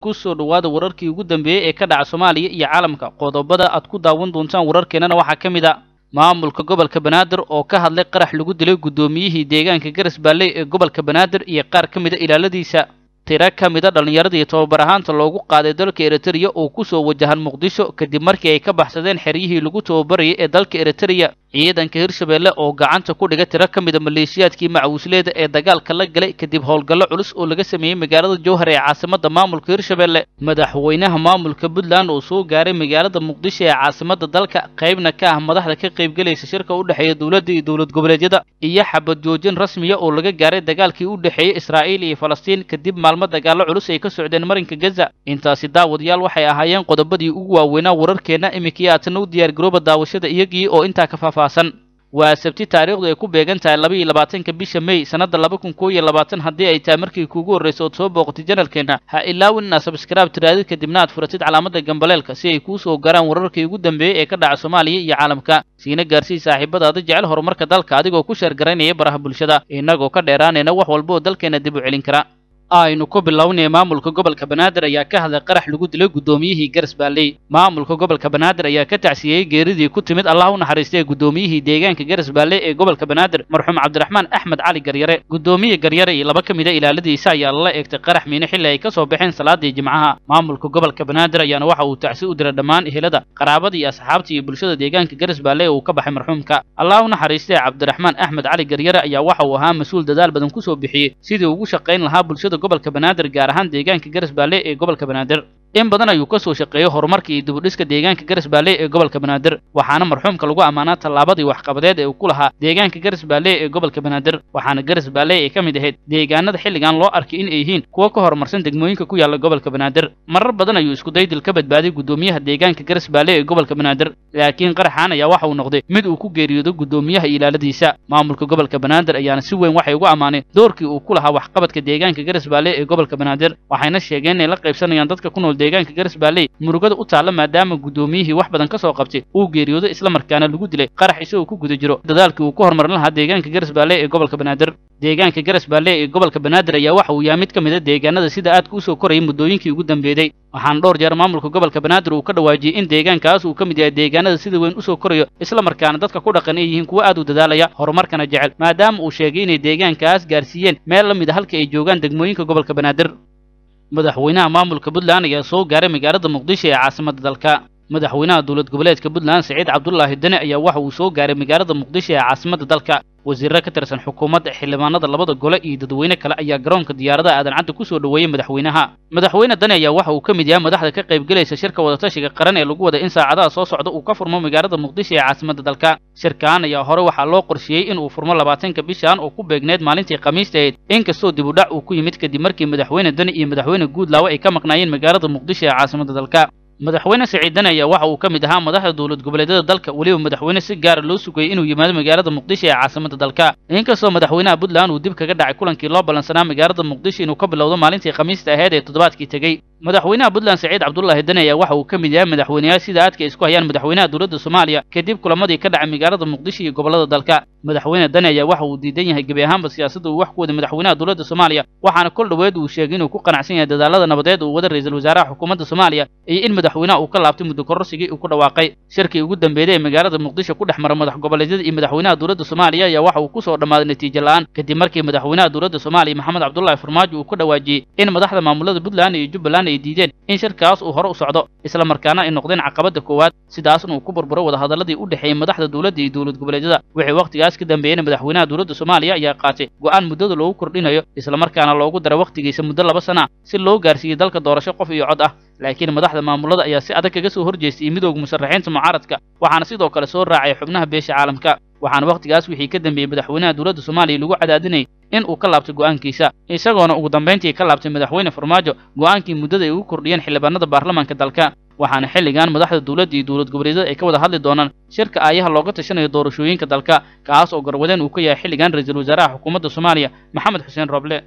ku soo dhowaada wararkii ugu dambeeyey ee ka dhaca soomaaliya iyo caalamka qodobada aad ku daawan doontaan wararkeennana waxaa ka mid a maamulka gobolka banaadir oo ka hadlay qarax lagu dilay guddoomiyihii deegaanka garas baalley ee gobolka banaadir iyo qaar ka mida ilaaladiisa tiro ka mida dhallinyaradii tababar ahaanta loogu qaaday dalka eritreya oo ku soo wajahan muqdisho kadib markii ay ka baxsadeen xeryihii lagu tababarayay ee dalka eritreya ciidanka hirshabeelle oo gacanta ku dhiga tiro ka mida maleeshiyaadkii macawisleeda ee dagaalka la galay kadib howlgallo culus oo laga sameeyey magaalada jowhar ee caasimadda maamulka hirshabeelle madaxweynaha maamulka puntland oo soo gaaray magaalada muqdisho ee caasimadda dalka qaybna ka ah madaxda ka qaybgelaysa shirka u dhexeeya dowladda iyo dowlad goboleedyada iyo xabad joojin rasmiya oo laga gaaray dagaalkii u dhexeeyey israa'iil iyo falastiin kadib maalmo dagaallo culus ay ka socdeen marinka gaza intaasi daawadayaal waxay ahaayeen qodobadii ugu waaweynaa wararkeenna iminkii aadna u diyaargarooba daawashada iyagii oo intaa ka faahfaahsan waa sabti taariikhdu ay ku beegan tahay laba iyo labaatanka bisha may sannadda laba kun koo iyo labaatan haddii ay tahay markii kuugu horraysa ood soo booqatay janalkeenna ha ilaawin inaad sabskraib tiraadid kadibna aad furatid calaamadda gambaleelka si ay kuu soo garaan wararkii ugu dambeeyey ee ka dhaca soomaaliya iyo caalamka siina gaarsii saaxiibadaada jecel horumarka dalka adigoo ku sheergaraynaya baraha bulshada innagoo ka dheeraanayna wax walba oo dalkeenna dib u celin kara aynu ku bilownaya maamulka gobolka banaadir ayaa ka hadlay qarax lagu dilay guddoomiyihii garas baalley maamulka gobolka banaadir ayaa ka tacsiyeyey geeridii ku timid allah u naxariistay guddoomiyihii deegaanka garas baalley ee gobolka banaadir marxuum cabdiraxmaan axmed cali garyare guddoomiye garyare iyo laba ka mida ilaaladiisa ayaa lala eegtay qarax miine xilli ay ka soo baxeen salaadii jimcaha maamulka gobolka banaadir ayaana waxa uu tacsi u diray dhammaan ehelada qaraabada iyo asxaabta iyo bulshada deegaanka garas baalley uu ka baxay marxuumka allah u naxariistay cabdiraxmaan axmed cali garyare ayaa waxa uu ahaa mas-uul dadaal badan ku soo bixiyey sidii ugu shaqayn lahaa bulshada gobolka banaadir gaar ahaan deegaanka garas baalley ee gobolka banaadir in badan ayuu ka soo shaqeeyey horumarka iyo dibudhiska deegaanka garas baalley ee gobolka banaadir waxaana marxuumka lagu ammaanaa tallaabadii waxqabadeed ee uu ku lahaa deegaanka garas baalley ee gobolka banaadir waxaana garas baalley ay ka mid ahayd deegaanada xilligan loo arkay in ay yihiin kuwo ka horumarsan degmooyinka ku yaalla gobolka banaadir marar badan ayuu isku daydil ka badbaaday guddoomiyaha deegaanka garas baalley ee gobolka banaadir laakiin qaraxaan ayaa waxa uu noqday mid uu ku geeriyoodo guddoomiyaha ilaaladiisa maamulka gobolka banaadir ayaana si weyn waxay ugu ammaaneen doorkii uu ku lahaa waxqabadka deegaanka garas baalley ee gobolka banaadir waxayna sheegeen inay la qaybsanayaan dadka ku nool deegaanka garas baalley murugada u taalla maadaama guddoomiyihii wax badan ka soo qabtay uu geeriyoodo islamarkaana lagu dilay qarax isagoo ku guda jiro dadaalkii uu ku horumarin lahaa deegaanka garas baalley ee gobolka banaadir deegaanka garas baalley ee gobolka banaadir ayaa waxa uu yahay mid ka mid a deegaanada sida aadka u soo korayay muddooyinkii ugu dambeeyey waxaana dhowr jeer maamulka gobolka banaadir uu ka dhawaajiyey in deegaankaas uu ka mid yahay deegaanada sida weyn u soo korayo islamarkaana dadka ku dhaqan ay yihiin kuwo aad u dadaalaya horumarkana jecel maadaama uu sheegay inay deegaankaas gaarsiiyeen meel la mid a halka ay joogaan degmooyinka gobolka banaadir madaxweynaha maamulka puntland ayaa soo gaaray magaalada muqdisho ee caasimadda dalka madaxweynaha dowlad goboleedka puntland siciid cabdulaahi dane ayaa waxa uu soo gaaray magaalada muqdisho ee caasimadda dalka wasiirro ka tirsan xukuumadda xildhibaanada labada gole iyo dadweyne kale ayaa garoonka diyaaradaha aadan cadda ku soo dhoweeyey madaxweynaha madaxweyne dane ayaa waxa uu ka mid yahay madaxda ka qaybgelaysa shirka wadatashiga qaran ee lagu wada in saacadaha soo socda uu ka furmo magaalada muqdisho ee caasimadda dalka shirkaan ayaa hore waxaa loo qorsheeyey in uu furmo labaatanka bishan oo ku beegneed maalintii khamiista ahayd inkastoo dibudhac uu ku yimid kadib markii madaxweyne dane iyo madaxweyne guudlaawe ay ka maqnaayeen magaalada muqdisho ee caasimadda dalka madaxweyne siciid dane ayaa waxa uu ka mid ahaa madaxda dowlad goboleedyada dalka weliba madaxweyne si gaara loo sugayey inuu yimaado magaalada muqdisho ee caasimadda dalka inkastoo madaxweynaha puntland uu dib kaga dhacay kulankii loo ballansanaa magaalada muqdisho inuu ka bilowdo maalintii khamiista ahayd ee toddobaadkii tegey madaxweynaha puntland siciid cabdulaahi dane ayaa waxa uu ka mid yahay madaxweyneyaal sida aadka isku hayaan madaxweynaha dowladda soomaaliya kadib kulamadii ka dhacay magaalada muqdisho iyo gobollada dalka madaxweyne dane ayaa waxa uu diidan yahay gebi ahaanba siyaasadda uu wax ku waday madaxweynaha dowladda soomaaliya waxaana kol dhoweed uu sheegay inuu ku qanacsan yahay dadaalada nabadeed uu wada ra-iisul wasaaraha xukuumadda soomaaliya iyo in madaxweynaha uu ka laabtay muddo kororsigii uu ku dhawaaqay shirkii ugu dambeeyey ee magaalada muqdisho ku dhex mara madax goboleedyada iyo madaxweynaha dowladda soomaaliya ayaa waxa uu ku soo dhammaaday natiijo la'aan kadib markii madaxweynaha dowladda soomaaliya maxamed cabdullaahi farmaajo uu ku dhawaajiyey in madaxda maamulada puntland iyo jubbaland ay diideen in shirkaas uu hore u socdo islamarkaana ay noqdeen caqabadda koowaad sidaasna uu ku burburo wadahadaladii u dhexeeyey madaxda dowladda iyo dowlad goboleedyada wixii wakhtigaas ka dambeeyeyna madaxweynaha dowladda soomaaliya ayaa qaatay go'aan muddada loogu kordhinayo islamarkaana loogu dara wakhtigiisa muddo laba sana si loo gaarsiiyey dalka doorasho qof iyo cod ah laakiin madaxda maamulada ayaa si adag kaga soo horjeestay midooda musharaxiinta mucaaradka waxaana sidoo kale soo raacay xubnaha beesha caalamka waxaana wakhtigaas wixii ka dambeeyey madaxweynaha dowladda soomaaliya lagu cadaadinayay in uu ka laabtay go'aankiisa isagoona ugu dambayntii ka laabtay madaxweyne farmaajo go'aankii muddada ay ugu kordhiyeen xildhibaanada baarlamaanka dalka waxaana xilligan madaxda dowladda iyo dowlad goboleedyada ay ka wada hadli doonaan shirka aayaha looga tashanayo doorashooyinka dalka kaas oo garwadeen uu ka yahay xilligan ra-iisul wasaaraha xukuumadda soomaaliya maxamed xuseen roble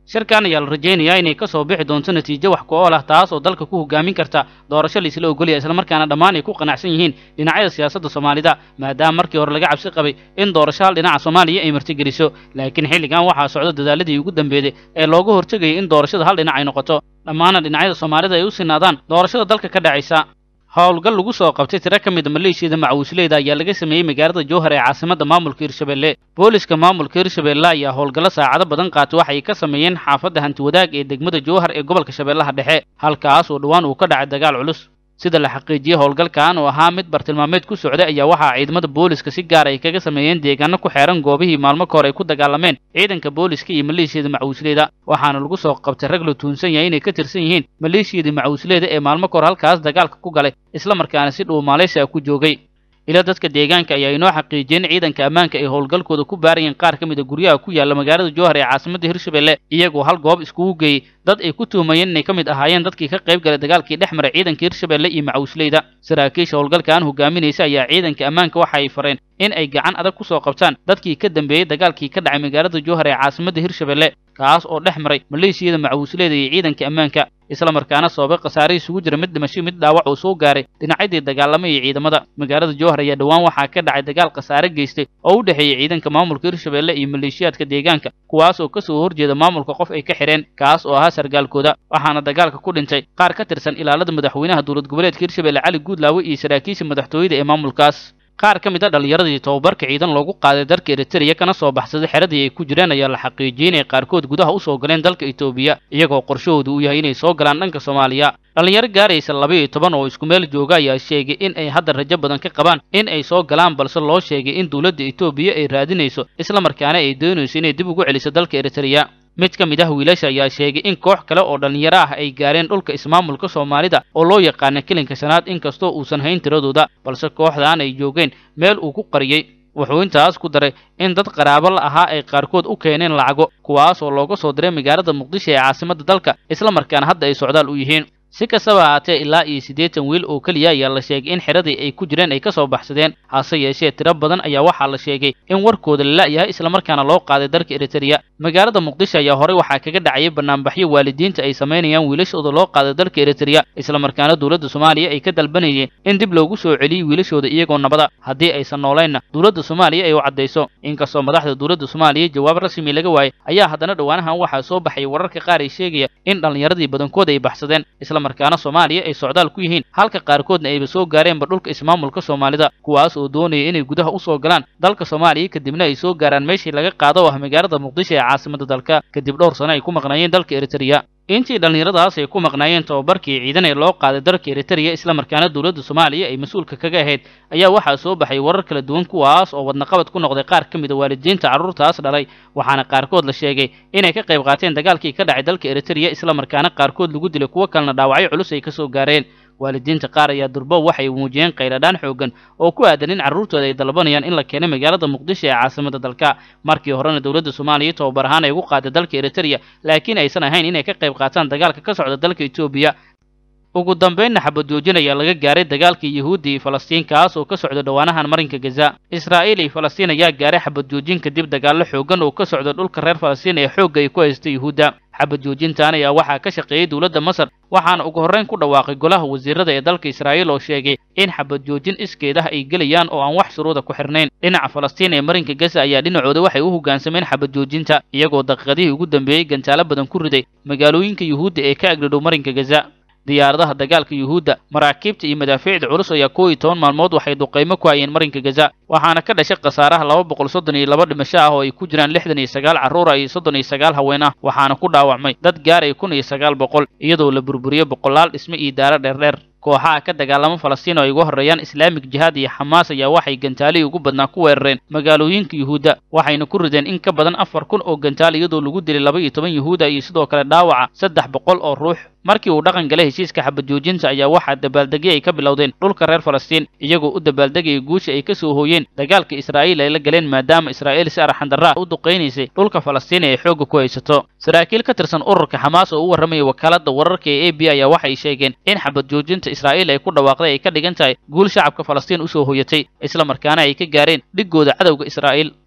shirkan ayaa la rajaynayaa inay ka soo bixi doonto natiijo wax ku ool ah taas oo dalka ku hogaamin karta doorasho la isla ogolaya islamarkaana dhammaan ay ku qanacsan yihiin dhinacyada siyaasadda soomaalida maadaama markii hore laga cabsi qabay in doorasho hal dhinaca soomaaliya ay martigeliso laakiin xilligan waxaa socda dadaaladii ugu dambeeyey ee looga hortegayay in doorashada hal dhinac ay noqoto dhammaana dhinacyada soomaalida ay u sinaadaan doorashada dalka ka dhacaysa howlgal lagu soo qabtay tiro ka mida maleeshiyada macawisleyda ayaa laga sameeyey magaalada jowhar ee caasimadda maamulka hirshabelle booliska maamulka hirshabelle ayaa howlgallo saacado badan qaatay waxay ka sameeyeen xaafadda hantiwadaag ee degmada jowhar ee gobolka shabeellaha dhexe halkaas oo dhowaan uu ka dhacay dagaal culus sida la xaqiijiyey howlgalkan oo ahaa mid bartilmaameed ku socday ayaa waxaa ciidamada booliska si gaar ay kaga sameeyeen deegaano ku xeeran goobihii maalmo ka hor ay ku dagaalameen ciidanka booliska iyo maleeshiyada macawisleyda waxaana lagu soo qabtay rag la tuunsan yahay inay ka tirsan yihiin maleeshiyadii macawisleyda ee maalmo ka hor halkaas dagaalka ku galay isla markaana si dhow maaleysia ku joogay ila dadka deegaanka ayaa inoo xaqiijiyeen ciidanka ammaanka ay howlgalkooda ku baarayeen qaar ka mid a guryaha ku yaalla magaalada jowhar ee caasimadda hirshabelle iyagoo hal goob iskugu geeyey dad ay ku tuhumayeen inay ka mid ahaayeen dadkii ka qayb galay dagaalkii dhex maray ciidanka hirshabelle iyo macawisleyda saraakiisha howlgalkan hogaaminaysa ayaa ciidanka ammaanka waxa ay fareen in ay gacan adag ku soo qabtaan dadkii ka dambeeyey dagaalkii ka dhacay magaalada jowhar ee caasimadda hirshabelle kaas oo dhex maray maleeshiyada macawisleyda iyo ciidanka ammaanka isla markaana sababay khasaare isugu jira mid dhimasho mid dhaawac uu soo gaaray dhinacyadii dagaalamay iyo ciidamada magaalada jowhar ayaa dhowaan waxaa ka dhacay dagaal khasaare geystay oo u dhexeeyey ciidanka maamulka hirshabelle iyo maleeshiyaadka deegaanka kuwaas oo kasoo horjeeda maamulka qof ay ka xidheen kaas oo ahaa sargaalkooda waxaana dagaalka ku dhintay qaar ka tirsan ilaalada madaxweynaha dowlad goboleedka hirshabelle cali guudlaawe iyo saraakiisha madaxtooyada ee maamulkaas qaar ka mid a dhallinyaradii tobabarka ciidan loogu qaaday dalka eritreya kana soo baxsaday xeradii ay ku jireen ayaa la xaqiijiyey inay qaarkood gudaha u soo galeen dalka etoobiya iyagoo qorshahoodu uu yahay inay soo galaan dhanka soomaaliya dhallinyaro gaaraysa laba iyo toban oo isku meel jooga ayaa sheegay in ay hadda rajo badan ka qabaan in ay soo galaan balse loo sheegay in dowladda etoobiya ay raadinayso islamarkaana ay doonayso inay dib ugu celiso dalka eritreya mid ka mid ah wiilasha ayaa sheegay in koox kale oo dhallinyaro ah ay gaareen dhulka ismaamulka soomaalida oo loo yaqaana kilinka shanaad inkastoo uusan hayn tiradooda balse kooxdan ay joogeen meel uu ku qariyey wuxuu intaas ku daray in dad qaraabo la ahaa ay qaarkood u keeneen lacago kuwaas oo looga soo diray magaalada muqdisho ee caasimadda dalka islamarkaana hadda ay socdaal u yihiin si kastaba ahaatee ilaa iyo siddeetan wiil oo keliya ayaa la sheegay in xeradii ay ku jireen ay ka soo baxsadeen hase yeeshee tiro badan ayaa waxaa la sheegay in warkooda la la'yahay islamarkaana loo qaaday dalka eritreya magaalada muqdisho ayaa horey waxaa kaga dhacayay banaanbaxyo waalidiinta ay samaynayaan wiilashooda loo qaaday dalka eritreya islamarkaana dowladda soomaaliya ay ka dalbanayeen in dib loogu soo celiyey wiilashooda iyagoo nabada haddii aysan noolaynna dowladda soomaaliya ay u caddayso inkastoo madaxda dowladda soomaaliya jawaab rasmi laga waayay ayaa haddana dhowaanahan waxaa soo baxay wararka qaar ay sheegaya in dhallinyaradii badankood ay baxsadeen markaana soomaaliya ay socdaal ku yihiin halka qaarkoodna ayba soo gaareenba dhulka ismaamulka soomaalida kuwaas oo doonaya inay gudaha u soo galaan dalka soomaaliya kadibna ay soo gaaraan meeshii laga qaado oo ah magaalada muqdisho ee caasimadda dalka kadib dhowr sano ay ku maqnaayeen dalka eritreya intii dhallinyaradaas ay ku maqnaayeen tobabarkii ciidan ee loo qaaday dalka eritreya islamarkaana dowladda soomaaliya ay mas-uulka kaga ahayd ayaa waxaa soo baxay warar kala duwan kuwaas oo wadnaqabad ku noqday qaar ka mid a waalidiinta carruurtaas dhalay waxaana qaarkood la sheegay inay ka qayb qaateen dagaalkii ka dhacay dalka eritreya islamarkaana qaarkood lagu dilay kuwo kalena dhaawacyo culus ay ka soo gaareen waalidiinta qaar ayaa durbo waxay muujiyeen qayladhaan xoogan oo ku aadan in carruurtooda ay dalbanayaan in la keenay magaalada muqdisho ee caasimadda dalka markii horena dowladda soomaaliya tobabar ahaan ay ugu qaaday dalka eritreya laakiin aysan ahayn inay ka qayb qaataan dagaalka ka socda dalka etoobiya ugu dambaynna xabadoojin ayaa laga gaaray dagaalkii yuhuudda iyo falastiin kaas oo ka socda dhowaanahan marinka gaza israa'iil iyo falastiin ayaa gaaray xabadoojin kadib dagaallo xoogan oo ka socda dhulka reer falastiin ee xoogga ay ku haysta yuhuudda xabad joojintan ayaa waxaa ka shaqeeyey dowladda masar waxaana ugu horrayn ku dhawaaqay golaha wasiirada ee dalka israa'iil oo sheegay in xabad joojin iskeedah ay gelayaan oo aan wax shuruuda ku xirnayn dhinaca falastiin ee marinka gaza ayaa dhinacooda waxay u hoggaansameen xabad joojinta iyagoo daqiiqadihii ugu dambeeyey gantaalo badan ku riday magaalooyinka yuhuudda ee ka agdhadhow marinka gaza diyaaradaha dagaalka yuhuudda maraakiibta iyo madaafiicda culus ayaa kow iyo toban maalmood waxay duqaymo ku hayeen marinka gaza waxaana ka dhashay khasaaraha laba boqol soddon iyo laba dhimasho ah oo ay ku jiraan lixdan iyo sagaal carruura iyo soddon iyo sagaal haween ah waxaana ku dhaawacmay dad gaaraya kun iyo sagaal boqol iyadoo la burburiyey boqolaal dhisme iyo daaro dheerdheer kooxaha ka dagaalama falastiin oo ay uga horreeyaan islaamik jihaad iyo xamaas ayaa waxay gantaalihii ugu badnaa ku weerareen magaalooyinka yuhuudda waxayna ku rideen in ka badan afar kun oo gantaal iyadoo lagu dilay laba iyo toban yuhuuda iyo sidoo kale dhaawaca saddex boqol oo ruux markii uu dhaqan galay heshiiska xabad joojinta ayaa waxaa dabaaldegyo ay ka bilowdeen dhulka reer falastiin iyagoo u dabaaldegaya guusha ay ka soo hooyeen dagaalka israa'iil ay la galeen maadaama israa'iil si arxandarra u duqaynaysay dhulka falastiin ee ay xoogga ku haysato saraakiil ka tirsan ururka xamaas oo u warramaya wakaaladda wararka ee a b ayaa waxay sheegeen in xabad joojinta israa'iil ay ku dhawaaqday ay ka dhigan tahay guul shacabka falastiin usoo hoyatay isla markaana ay ka gaareen dhiggooda cadowga israa'iil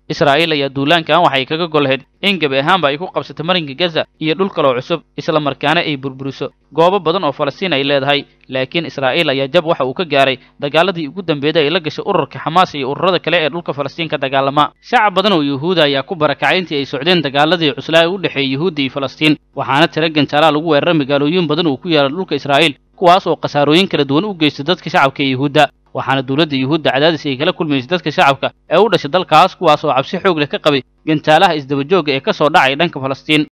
israa'iil ayaa duulaankan waxay kaga gollehed in gebi ahaanba ay ku qabsato marinka gaza iyo dhul kaloo cusub isla markaana ay burburiso goobo badan oo falastiin ay leedahay laakiin israa'iil ayaa jab waxa uu ka gaaray dagaaladii ugu dambeeyday ay la gashay ururka xamaas iyo ururada kale ee dhulka falastiin ka dagaalama shacab badan oo yuhuuda ayaa ku barakacay intii ay socdeen dagaaladii cuslaa ee u dhexeeyey yuhuudda iyo falastiin waxaana tira ganjaalaa lagu weeraray magaalooyin badan oo ku yaala dhulka israa'iil kuwaas oo khasaarooyin kala duwan u geysta dadka shacabka ee yuhuudda waxaana dowladda yuhuudda cadaadis ay kala kulmaysay dadka shacabka ee u dhashay dalkaas kuwaas oo cabsi xoog leh ka qabay gantaalaha isdabajoogga ee ka soo dhacay dhanka falastiin